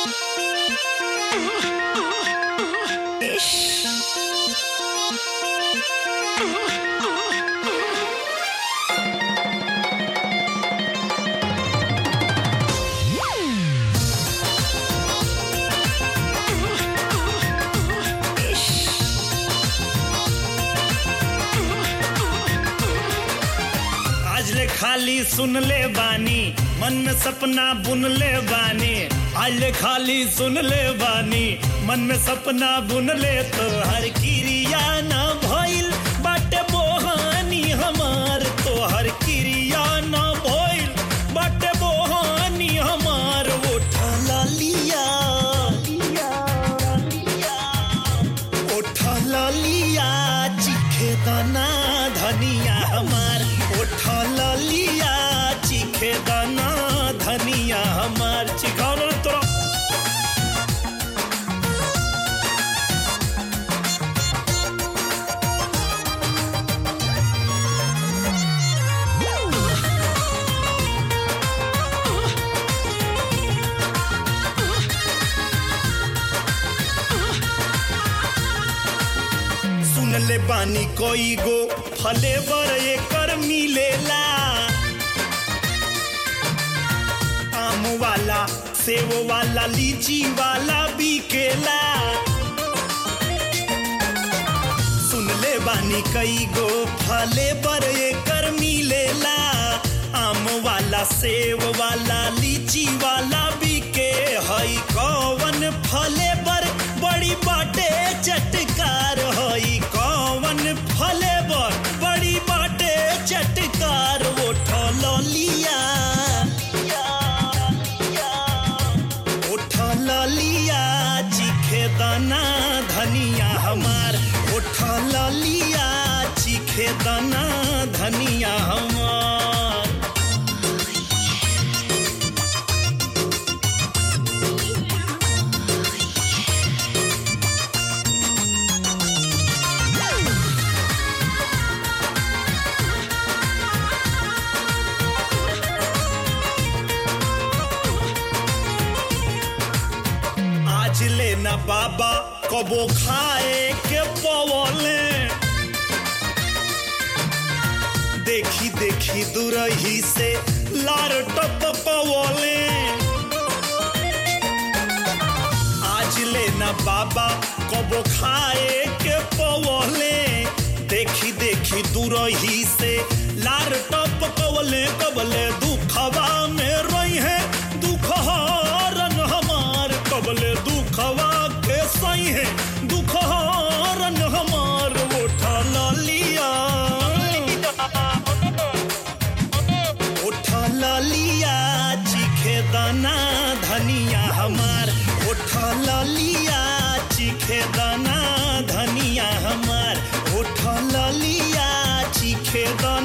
आज ले खाली सुन ले बानी मन में सपना बुन ले बानी आज ले खाली सुन ले बानी मन में सपना बुन ले तो हर क्रिया ना भइल बाटे बोहानी हमार तो हर क्रिया ना भइल बाटे बोहानी हमार उठा लिया उठा लिया चिखे दाना धनिया हमार उठा लिया चिखे दाना धनिया हमार चिखाओ ना तोरा सुन ले बानी कोई गो फले बर एकर मिलेला आम वाला सेव वाला लीची वाला बिकेला सुन ले बानी कई गो फले बर एकर मिलेला आम वाला सेव वाला लीची वाला बिके हई कौवन फले बर बड़ी बाटे चटकार हई कौवन फले बर बड़ी बाटे चटकार उठल लिया उठल लिया चिखे दाना धनिया हमार उठल लिया चिखे दाना धनिया हमार आज लेना बाबा कबो खाए के पवले देखी देखी दुरही से लार टपकवले आज लेना बाबा कबो खाए के पवले देखी देखी दुरही से लार टपकवले कबले दुखवा में रही है दुख हरन हमार कबले दुखवा के सही है दुख हरन हमार उठा लिया उठा लिया चिखे दाना धनिया हमार उठा लिया चिखे दाना धनिया हमार उठा लिया चिखे दाना